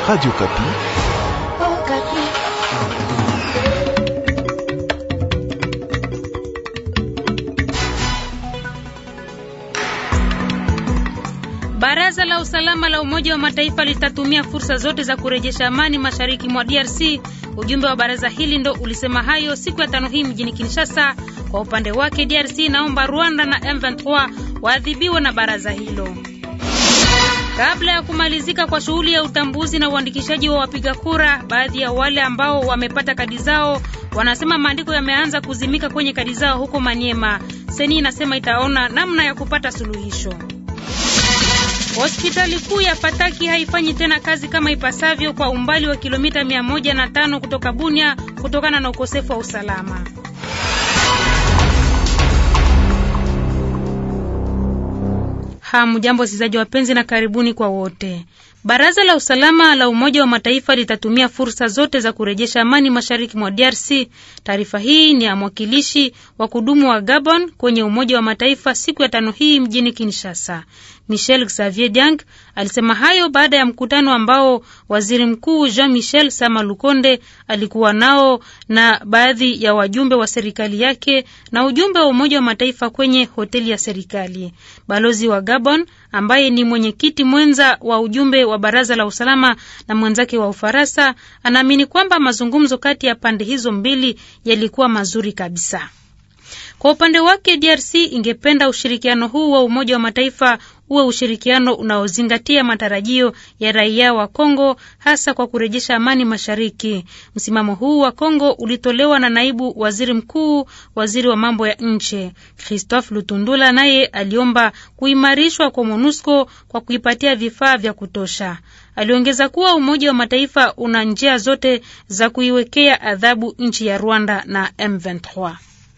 Radio Kapi. Oh, Kapi. Baraza la usalama la Umoja wa Mataifa litatumia fursa zote za kurejesha amani mashariki mwa DRC. Ujumbe wa baraza hili ndo ulisema hayo siku ya tano hii mjini Kinshasa. Kwa upande wake, DRC inaomba Rwanda na M23 waadhibiwe na baraza hilo. Kabla ya kumalizika kwa shughuli ya utambuzi na uandikishaji wa wapiga kura, baadhi ya wale ambao wamepata kadi zao wanasema maandiko yameanza kuzimika kwenye kadi zao huko Maniema. Seni inasema itaona namna ya kupata suluhisho. Hospitali kuu ya Pataki haifanyi tena kazi kama ipasavyo kwa umbali wa kilomita mia moja na tano kutoka Bunia kutokana na ukosefu wa usalama. Hamjambo wasikilizaji wapenzi, na karibuni kwa wote. Baraza la usalama la Umoja wa Mataifa litatumia fursa zote za kurejesha amani mashariki mwa DRC. Taarifa hii ni ya mwakilishi wa kudumu wa Gabon kwenye Umoja wa Mataifa siku ya tano hii mjini Kinshasa. Michel Xavier Diang alisema hayo baada ya mkutano ambao waziri mkuu Jean Michel Sama Lukonde alikuwa nao na baadhi ya wajumbe wa serikali yake na ujumbe wa Umoja wa Mataifa kwenye hoteli ya serikali. Balozi wa Gabon ambaye ni mwenyekiti mwenza wa ujumbe wa baraza la usalama na mwenzake wa Ufaransa anaamini kwamba mazungumzo kati ya pande hizo mbili yalikuwa mazuri kabisa. Kwa upande wake DRC ingependa ushirikiano huu wa Umoja wa Mataifa uwe ushirikiano unaozingatia matarajio ya raia wa Kongo hasa kwa kurejesha amani mashariki. Msimamo huu wa Kongo ulitolewa na naibu waziri mkuu, waziri wa mambo ya nje Christophe Lutundula, naye aliomba kuimarishwa kwa MONUSCO kwa kuipatia vifaa vya kutosha. Aliongeza kuwa Umoja wa Mataifa una njia zote za kuiwekea adhabu nchi ya Rwanda na M23.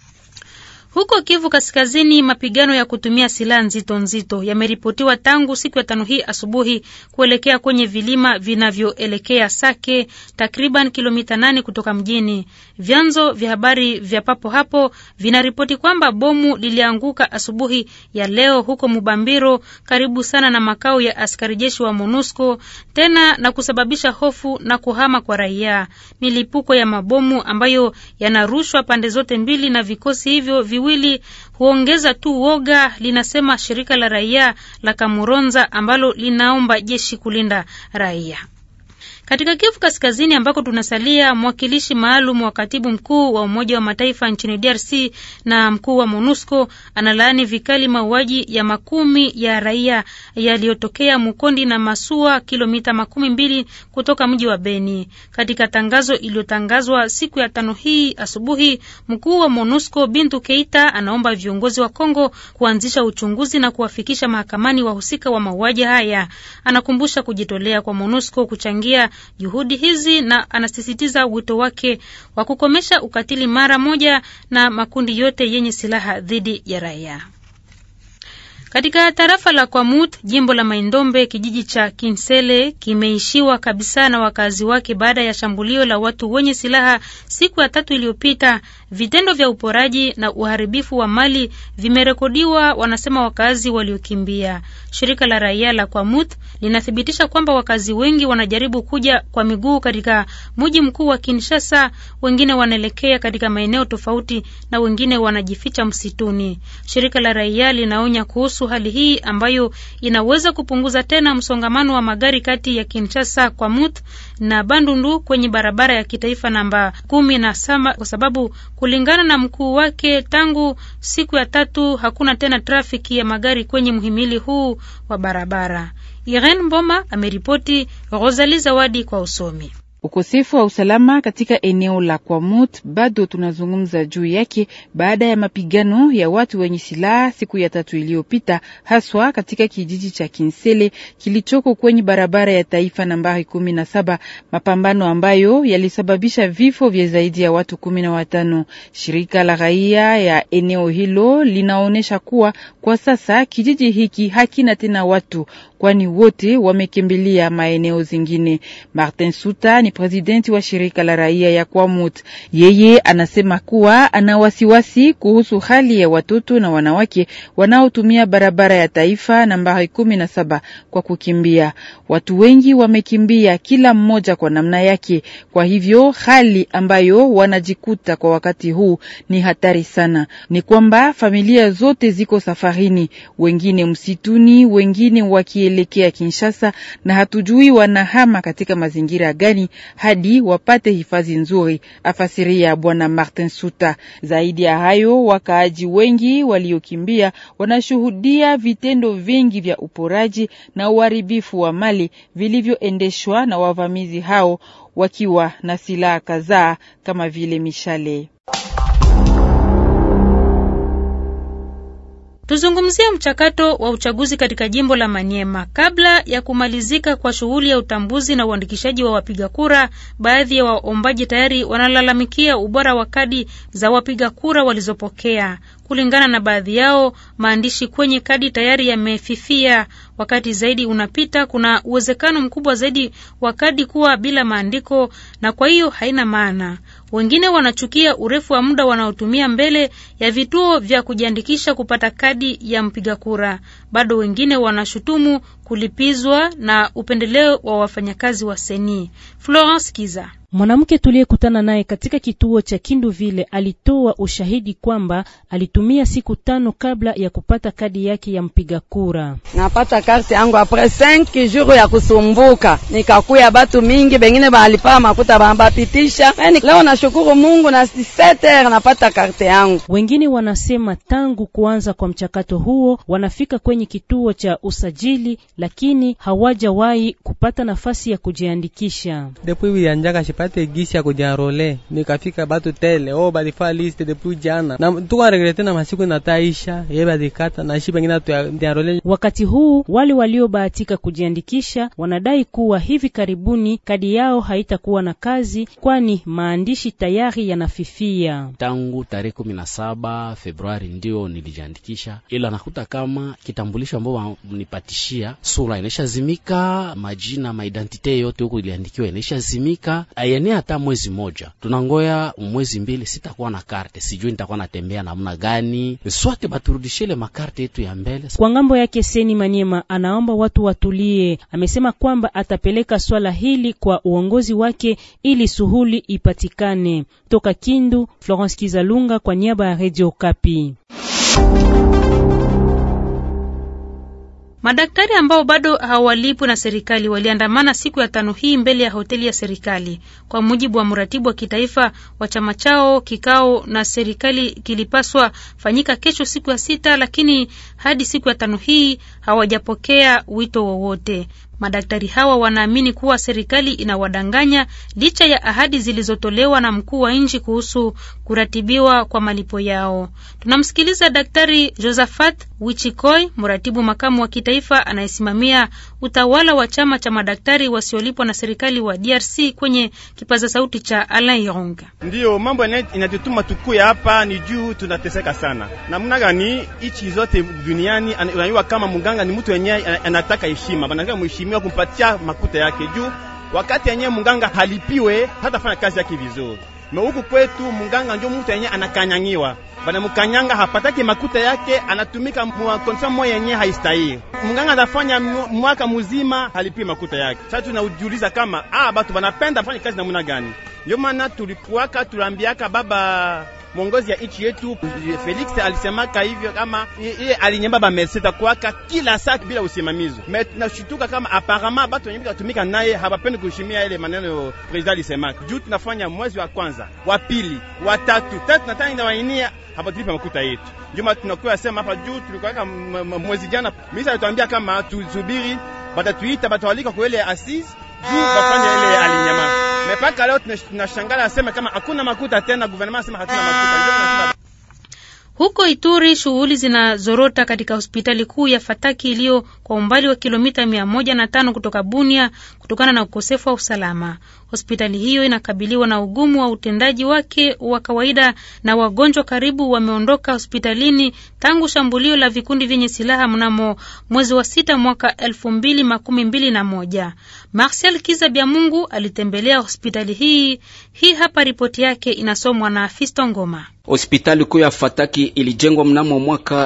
Huko Kivu Kaskazini, mapigano ya kutumia silaha nzito nzito yameripotiwa tangu siku ya tano hii asubuhi kuelekea kwenye vilima vinavyoelekea Sake, takriban kilomita nane kutoka mjini. Vyanzo vya habari vya papo hapo vinaripoti kwamba bomu lilianguka asubuhi ya leo huko Mubambiro, karibu sana na makao ya askari jeshi wa MONUSCO, tena na kusababisha hofu na kuhama kwa raia. Milipuko ya mabomu ambayo yanarushwa pande zote mbili na vikosi hivyo viwili huongeza tu woga, linasema shirika la raia la Kamuronza ambalo linaomba jeshi kulinda raia. Katika Kivu Kaskazini ambako tunasalia, mwakilishi maalum wa katibu mkuu wa Umoja wa Mataifa nchini DRC na mkuu wa MONUSCO analaani vikali mauaji ya makumi ya raia yaliyotokea Mukondi na Masua, kilomita makumi mbili kutoka mji wa Beni. Katika tangazo iliyotangazwa siku ya tano hii asubuhi, mkuu wa MONUSCO Bintu Keita anaomba viongozi wa Kongo kuanzisha uchunguzi na kuwafikisha mahakamani wahusika wa mauaji haya. Anakumbusha kujitolea kwa MONUSCO kuchangia juhudi hizi na anasisitiza wito wake wa kukomesha ukatili mara moja na makundi yote yenye silaha dhidi ya raia. Katika tarafa la Kwamut, jimbo la Maindombe, kijiji cha Kinsele kimeishiwa kabisa na wakazi wake baada ya shambulio la watu wenye silaha siku ya tatu iliyopita. Vitendo vya uporaji na uharibifu wa mali vimerekodiwa, wanasema wakazi waliokimbia. Shirika la raia la Kwamut linathibitisha kwamba wakazi wengi wanajaribu kuja kwa miguu katika mji mkuu wa Kinshasa, wengine wanaelekea katika maeneo tofauti na wengine wanajificha msituni. Shirika la raia linaonya kuhusu hali hii ambayo inaweza kupunguza tena msongamano wa magari kati ya Kinshasa Kwamut na Bandundu kwenye barabara ya kitaifa namba kumi na saba kwa sababu kulingana na mkuu wake, tangu siku ya tatu hakuna tena trafiki ya magari kwenye mhimili huu wa barabara. Irene Mboma ameripoti. Rosali Zawadi kwa usomi. Ukosefu wa usalama katika eneo la Kwamut bado tunazungumza juu yake baada ya mapigano ya watu wenye silaha siku ya tatu iliyopita, haswa katika kijiji cha Kinsele kilichoko kwenye barabara ya taifa nambari kumi na saba, mapambano ambayo yalisababisha vifo vya zaidi ya watu kumi na watano. Shirika la raia ya eneo hilo linaonyesha kuwa kwa sasa kijiji hiki hakina tena watu, kwani wote wamekimbilia maeneo zingine. Martin Suta ni ni presidenti wa shirika la raia ya Kwamut. Yeye anasema kuwa ana wasiwasi kuhusu hali ya watoto na wanawake wanaotumia barabara ya taifa nambari kumi na saba kwa kukimbia. Watu wengi wamekimbia, kila mmoja kwa namna yake. Kwa hivyo hali ambayo wanajikuta kwa wakati huu ni hatari sana. Ni kwamba familia zote ziko safarini, wengine msituni, wengine wakielekea Kinshasa, na hatujui wanahama katika mazingira gani hadi wapate hifadhi nzuri, afasiria Bwana Martin Suta. Zaidi ya hayo, wakaaji wengi waliokimbia wanashuhudia vitendo vingi vya uporaji na uharibifu wa mali vilivyoendeshwa na wavamizi hao wakiwa na silaha kadhaa kama vile mishale. Tuzungumzie mchakato wa uchaguzi katika jimbo la Maniema. Kabla ya kumalizika kwa shughuli ya utambuzi na uandikishaji wa wapiga kura, baadhi ya waombaji tayari wanalalamikia ubora wa kadi za wapiga kura walizopokea. Kulingana na baadhi yao, maandishi kwenye kadi tayari yamefifia. Wakati zaidi unapita, kuna uwezekano mkubwa zaidi wa kadi kuwa bila maandiko na kwa hiyo haina maana. Wengine wanachukia urefu wa muda wanaotumia mbele ya vituo vya kujiandikisha kupata kadi ya mpiga kura. Bado wengine wanashutumu kulipizwa na upendeleo wa wafanyakazi wa seni. Florence Kiza Mwanamke tuliyekutana naye katika kituo cha Kindu vile alitoa ushahidi kwamba alitumia siku tano kabla ya kupata kadi yake ya mpiga kura. Napata karte yangu apres 5 jours ya kusumbuka, nikakuya batu mingi bengine balipaa makuta bambapitisha. Leo nashukuru Mungu na 7h napata karte yangu. Wengine wanasema tangu kuanza kwa mchakato huo wanafika kwenye kituo cha usajili, lakini hawajawahi kupata nafasi ya kujiandikisha pate gisi ya kujiarole nikafika batu tele o balifaa liste depuis jana na tuka regrete na masiku nataisha ye balikata na shi bengine tuarole. Wakati huu wale waliobahatika kujiandikisha wanadai kuwa hivi karibuni kadi yao haitakuwa na kazi, kwani maandishi tayari yanafifia. Tangu tarehe kumi na saba Februari ndio nilijiandikisha, ila nakuta kama kitambulisho ambao wanipatishia sura inaishazimika, majina maidentite yote huko iliandikiwa inaishazimika ayenea hata mwezi moja, tunangoya mwezi mbili, sitakuwa na karte, sijui nitakuwa natembea namna gani. Swate baturudishile makarte yetu ya mbele. Kwa ngambo yake, Seni Maniema anaomba watu watulie. Amesema kwamba atapeleka swala hili kwa uongozi wake ili suhuli ipatikane. Toka Kindu, Florence Kizalunga kwa niaba ya Radio Kapi. Madaktari ambao bado hawalipwi na serikali waliandamana siku ya tano hii mbele ya hoteli ya serikali. Kwa mujibu wa mratibu wa kitaifa wa chama chao, kikao na serikali kilipaswa fanyika kesho siku ya sita, lakini hadi siku ya tano hii hawajapokea wito wowote. Madaktari hawa wanaamini kuwa serikali inawadanganya licha ya ahadi zilizotolewa na mkuu wa nchi kuhusu kuratibiwa kwa malipo yao. Tunamsikiliza Daktari Josephat Wichikoi, mratibu makamu wa kitaifa anayesimamia utawala wa chama cha madaktari wasiolipwa na serikali wa DRC kwenye kipaza sauti cha Alain Ironga. Ndiyo mambo inatutuma tukuya hapa ni juu tunateseka sana. Namna gani ichi zote duniani unajua kama mganga ni mtu yenyewe anataka heshima, banataka mheshimiwa kumpatia makuta yake juu wakati yenyewe mganga halipiwe hatafanya kazi yake vizuri. Me huku kwetu mganga ndio mtu yenyewe anakanyangiwa, banamkanyanga hapataki makuta yake, anatumika mwa condition moja yenyewe haistahili. Mganga atafanya mwaka mzima halipi makuta yake. Sasa tunajiuliza kama ah, batu banapenda fanya kazi namna gani? Ndio maana tulipuaka tulambiaka baba mwongozi ya nchi yetu Felix alisemaka hivyo kama yeye alinyamba ba meseta kwaka kila saa bila usimamizi. Me tunashituka kama apparemment batu wenye kutumika naye hawapendi kuheshimia ile maneno president alisemaka. Juu tunafanya mwezi wa kwanza, wa pili, wa tatu, tatu na tano inawainia hapatulipa makuta yetu. Juma tunakuwa sema hapa juu tulikuwa mwezi jana, misa alituambia kama tusubiri batatuita batawalika kwa ile assise juu bafanye ile alinyama. Mepaka leo tunashangala asema kama hakuna makuta tena, gouvernement asema hatuna makuta. Ndio tunasema Huko Ituri shughuli zinazorota katika hospitali kuu ya Fataki iliyo kwa umbali wa kilomita mia moja na tano kutoka Bunia kutokana na ukosefu wa usalama. Hospitali hiyo inakabiliwa na ugumu wa utendaji wake wa kawaida na wagonjwa karibu wameondoka hospitalini tangu shambulio la vikundi vyenye silaha mnamo mwezi wa sita mwaka elfu mbili makumi mbili na moja. Marcel Kiza Bya Mungu alitembelea hospitali hii. Hii hapa ripoti yake inasomwa na Fisto Ngoma. Hospitali kuu ya Fataki ilijengwa mnamo mwaka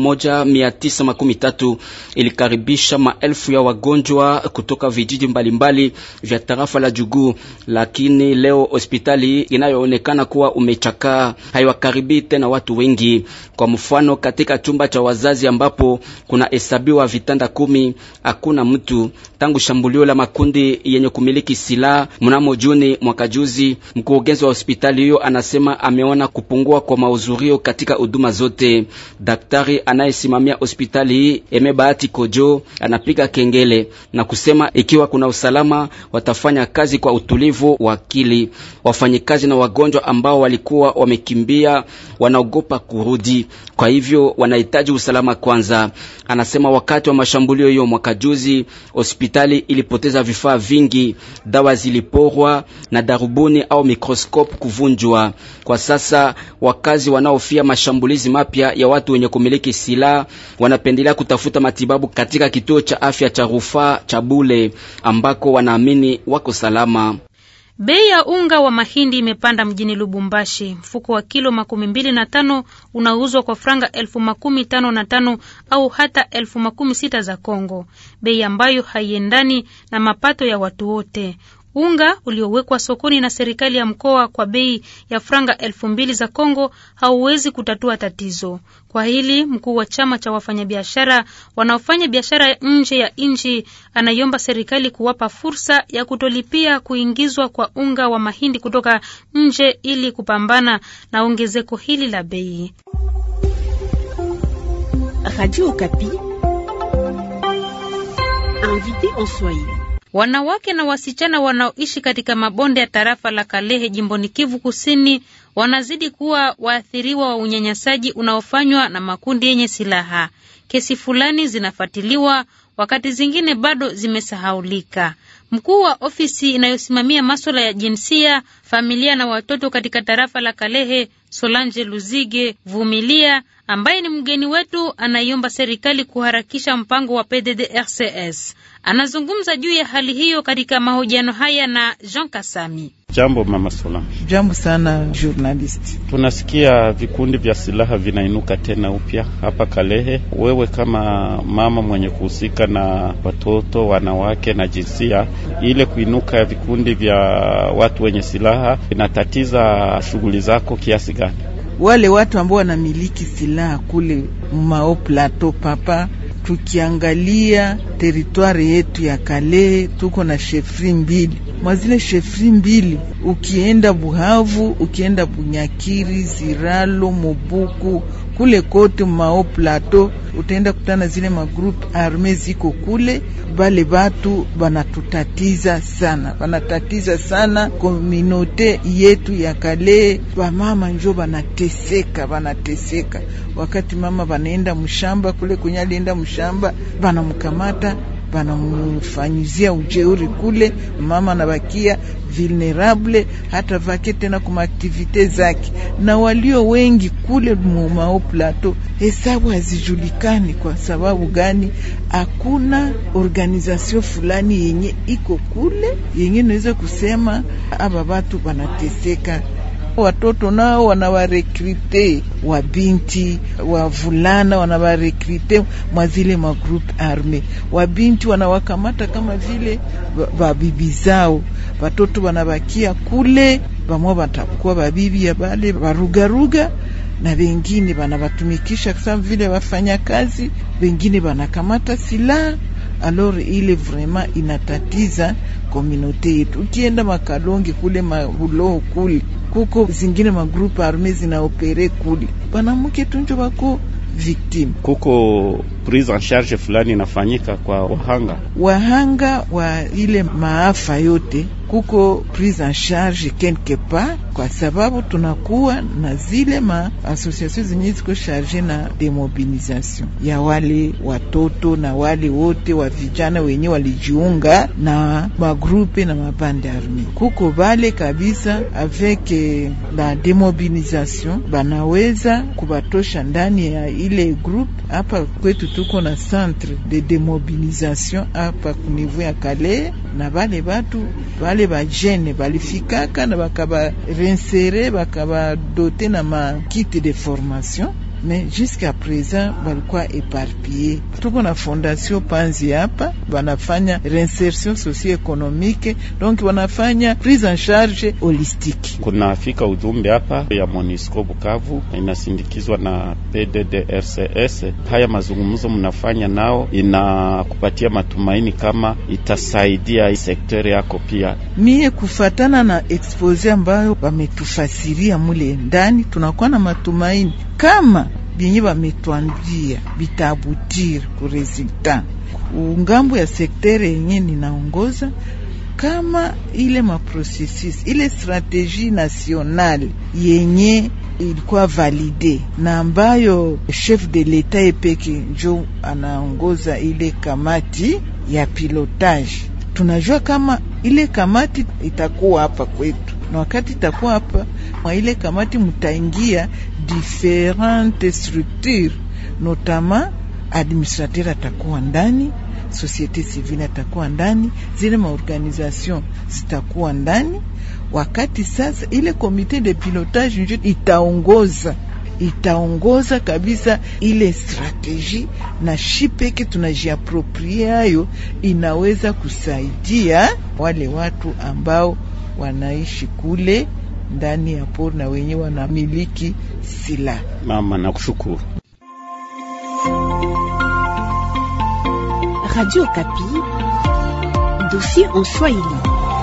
1913 ilikaribisha maelfu ya wagonjwa kutoka vijiji mbalimbali vya tarafa la Jugu, lakini leo hospitali inayoonekana kuwa umechakaa haiwakaribii tena watu wengi. Kwa mfano, katika chumba cha wazazi ambapo kuna hesabiwa vitanda kumi, hakuna mtu tangu shambulio la makundi yenye kumiliki silaha mnamo Juni mwaka juzi. Mkurugenzi wa hospitali hiyo anasema ameona kupungua kwa mahudhurio katika huduma zote. Daktari anayesimamia hospitali hii Eme Bahati Kojo anapiga kengele na kusema ikiwa kuna usalama watafanya kazi kwa utulivu wa akili. Wafanyikazi na wagonjwa ambao walikuwa wamekimbia wanaogopa kurudi, kwa hivyo wanahitaji usalama kwanza. Anasema wakati wa mashambulio hiyo mwaka juzi hospitali ilipoteza vifaa vingi, dawa ziliporwa na darubuni au mikroskopu kuvunjwa. Kwa sasa wakazi wanaofia mashambulizi mapya ya watu wenye kumiliki silaha wanapendelea kutafuta matibabu katika kituo cha afya cha rufaa cha Bule ambako wanaamini wako salama. Bei ya unga wa mahindi imepanda mjini Lubumbashi. Mfuko wa kilo makumi mbili na tano unauzwa kwa franga elfu makumi tano na tano au hata elfu makumi sita za Kongo, bei ambayo haiendani na mapato ya watu wote. Unga uliowekwa sokoni na serikali ya mkoa kwa bei ya franga elfu mbili za Kongo hauwezi kutatua tatizo. Kwa hili mkuu wa chama cha wafanyabiashara wanaofanya biashara nje ya nchi anaiomba serikali kuwapa fursa ya kutolipia kuingizwa kwa unga wa mahindi kutoka nje ili kupambana na ongezeko hili la bei. Radio Okapi. Invité en Swahili. Wanawake na wasichana wanaoishi katika mabonde ya tarafa la Kalehe jimboni Kivu Kusini wanazidi kuwa waathiriwa wa unyanyasaji unaofanywa na makundi yenye silaha. Kesi fulani zinafuatiliwa, wakati zingine bado zimesahaulika. Mkuu wa ofisi inayosimamia maswala ya jinsia, familia na watoto katika tarafa la Kalehe, Solange Luzige Vumilia, ambaye ni mgeni wetu, anaiomba serikali kuharakisha mpango wa PDDRCS. Anazungumza juu ya hali hiyo katika mahojiano haya na Jean Kasami. Jambo mama Solange. Jambo sana journalist. Tunasikia vikundi vya silaha vinainuka tena upya hapa Kalehe. Wewe kama mama mwenye kuhusika na watoto, wanawake na jinsia, ile kuinuka ya vikundi vya watu wenye silaha inatatiza shughuli zako kiasi gani? Wale watu ambao wanamiliki silaha kule mao plateau papa tukiangalia teritwari yetu ya Kalehe tuko na shefri mbili. Mwazile shefri mbili, ukienda Buhavu, ukienda Bunyakiri, Ziralo, Mobuku, kule kote mao plateau utaenda kutana zile magroupe arme ziko kule. Bale batu banatutatiza sana, banatatiza sana kominote yetu ya Kalehe. Bamama njo banateseka, banateseka wakati mama banaenda mshamba kule kwenye alienda mshamba, banamkamata banamfanyizia ujeuri kule, mama anabakia vulnerable, hata vake tena kuma aktivite zake, na walio wengi kule mumao plateau, hesabu hazijulikani. Kwa sababu gani? Hakuna organization fulani yenye iko kule yenye naweza kusema aba batu banateseka watoto nao wanawarekrute wa binti wa vulana wanawarekrute mwa zile magroupe arme. Wa binti wanawakamata kama vile babibi zao, watoto wanabakia kule, bamwa batakuwa babibi ya bale barugaruga na wengine banabatumikisha kama vile wafanya kazi, wengine banakamata silaha. Alors ile vraiment inatatiza komunote yetu. Ukienda makalongi kule mahuloho kule kuko zingine magrupe arme zinaopere kule, banamuke tunjo bako victime. Kuko prise en charge fulani inafanyika kwa wahanga wahanga wa ile maafa yote, kuko prise en charge quelque part kwa sababu tunakuwa na zile ma association zenye ziko charge na demobilisation ya wale watoto na wale wote wa vijana wenye walijiunga na magrupe na mabande arme. Kuko bale kabisa avec la demobilisation banaweza kubatosha ndani ya ile groupe. Hapa kwetu tuko na centre de demobilisation hapa kunivu ya Kale, na bale batu bale bajene balifikaka na bakaba reinsere bakabadote na makite de formation mais jusqu'à présent balikuwa éparpillé. Tuko na fondation Panzi hapa banafanya reinsertion socio-économique, donc wanafanya prise en charge holistique. Kunafika ujumbe hapa ya Monisco Bukavu inasindikizwa na PDDRCS. Haya mazungumzo mnafanya nao inakupatia matumaini kama itasaidia sektori yako pia. Mie kufatana na expose ambayo wametufasiria mule ndani, tunakuwa na matumaini kama byenye bametwambia bitabutire ku resultat ungambo ya sektere yenye ninaongoza, kama ile maprocesus ile strategie nationale yenye ilikuwa valide na ambayo chef de l'etat epeke njo anaongoza ile kamati ya pilotage. Tunajua kama ile kamati itakuwa hapa kwetu, na wakati itakuwa hapa mwa ile kamati mutaingia diferentes structures notama administrateur atakuwa ndani, societe civile atakuwa ndani, zile maorganisation zitakuwa ndani. Wakati sasa ile komite de pilotage njo itaongoza itaongoza kabisa ile strategie, na shi peke tunajiaproprie hayo, inaweza kusaidia wale watu ambao wanaishi kule ndani ya pori na wenye wanamiliki silaha. Mama, nakushukuru. Radio Kapi, dossier en Swahili.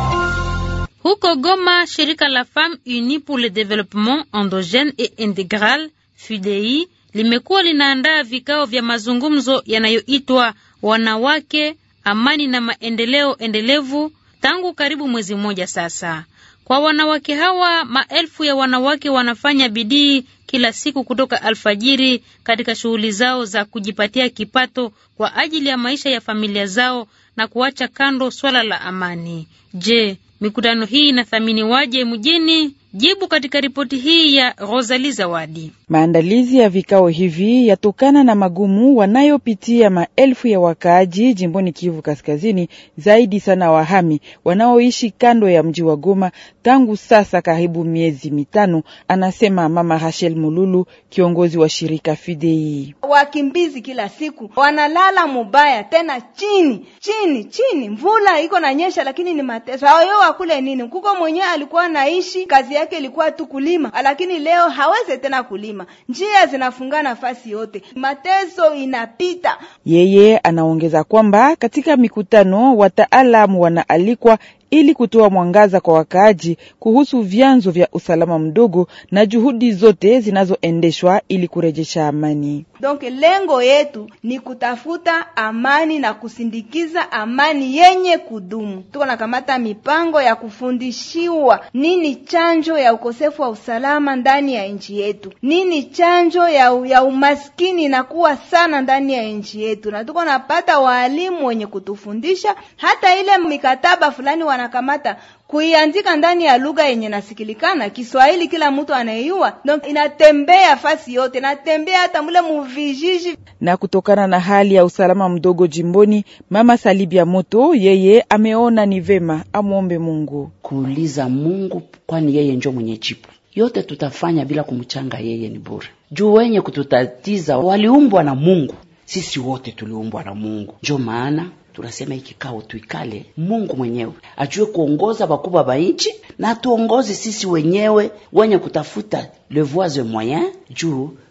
Huko Goma, shirika la Femmes Unies pour le Développement Endogène et Intégral FUDEI limekuwa linaandaa vikao vya mazungumzo yanayoitwa wanawake, amani na maendeleo endelevu tangu karibu mwezi mmoja sasa. Kwa wanawake hawa, maelfu ya wanawake wanafanya bidii kila siku kutoka alfajiri katika shughuli zao za kujipatia kipato kwa ajili ya maisha ya familia zao na kuacha kando swala la amani. Je, mikutano hii inathaminiwaje mjini? Jibu katika ripoti hii ya Rosalie Zawadi. Maandalizi ya vikao hivi yatokana na magumu wanayopitia maelfu ya wakaaji jimboni Kivu Kaskazini, zaidi sana wahami wanaoishi kando ya mji wa Goma tangu sasa karibu miezi mitano, anasema Mama Rachel Mululu, kiongozi wa shirika Fidei. Wakimbizi kila siku wanalala mubaya, tena chini chini chini, mvula iko na nyesha, lakini ni mateso. Hayo wakule nini? Kuko mwenyewe alikuwa naishi kazi yake ilikuwa tu kulima, lakini leo hawezi tena kulima, njia zinafunga nafasi yote, mateso inapita. Yeye anaongeza kwamba katika mikutano wataalamu wanaalikwa ili kutoa mwangaza kwa wakaaji kuhusu vyanzo vya usalama mdogo na juhudi zote zinazoendeshwa ili kurejesha amani. Donc lengo yetu ni kutafuta amani na kusindikiza amani yenye kudumu. Tuko nakamata mipango ya kufundishiwa nini chanjo ya ukosefu wa usalama ndani ya nchi yetu, nini chanjo ya, ya umaskini inakuwa sana ndani ya nchi yetu, na tuko napata waalimu wenye kutufundisha hata ile mikataba fulani wanakamata kuiandika ndani ya lugha yenye nasikilikana Kiswahili, kila mtu anayeyua, donc inatembea fasi yote, inatembea hata mule muvijiji. Na kutokana na hali ya usalama mdogo jimboni, mama Salibia Moto yeye ameona ni vema amwombe Mungu, kuuliza Mungu, kwani yeye njo mwenye jibu yote. Tutafanya bila kumchanga yeye, ni bure juu wenye kututatiza waliumbwa na Mungu, sisi wote tuliumbwa na Mungu, njo maana tunasema hiki kikao tuikale, Mungu mwenyewe ajue kuongoza bakubwa ba nchi na tuongoze sisi wenyewe wenye kutafuta le voie moyen juu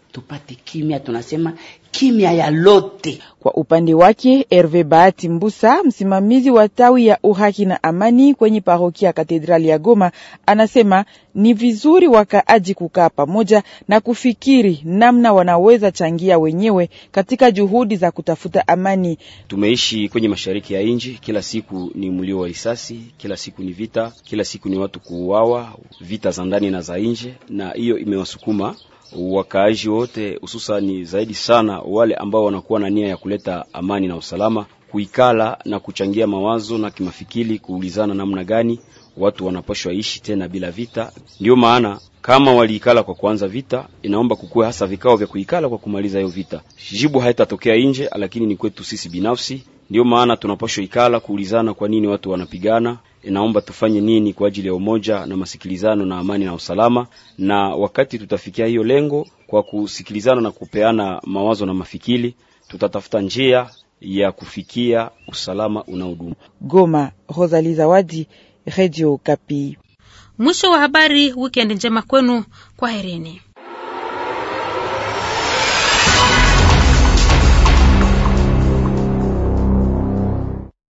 tupate kimya, tunasema kimya ya lote. Kwa upande wake Herve Bahati Mbusa, msimamizi wa tawi ya uhaki na amani kwenye parokia ya katedrali ya Goma, anasema ni vizuri wakaaji kukaa pamoja na kufikiri namna wanaweza changia wenyewe katika juhudi za kutafuta amani. Tumeishi kwenye mashariki ya nchi, kila siku ni mlio wa risasi, kila siku ni vita, kila siku ni watu kuuawa, vita za ndani na za nje, na hiyo imewasukuma wakaaji wote hususani zaidi sana wale ambao wanakuwa na nia ya kuleta amani na usalama, kuikala na kuchangia mawazo na kimafikiri, kuulizana namna gani watu wanapashwa ishi tena bila vita. Ndio maana kama waliikala kwa kuanza vita, inaomba kukuwe hasa vikao vya kuikala kwa kumaliza hiyo vita. Jibu haitatokea nje, lakini ni kwetu sisi binafsi. Ndio maana tunapashwa ikala kuulizana kwa nini watu wanapigana inaomba tufanye nini kwa ajili ya umoja na masikilizano na amani na usalama. Na wakati tutafikia hiyo lengo kwa kusikilizana na kupeana mawazo na mafikiri, tutatafuta njia ya kufikia usalama unaodumu. Goma, Rosalie Zawadi, Radio Kapi. Mwisho wa habari. Wikendi njema kwenu, kwaherini.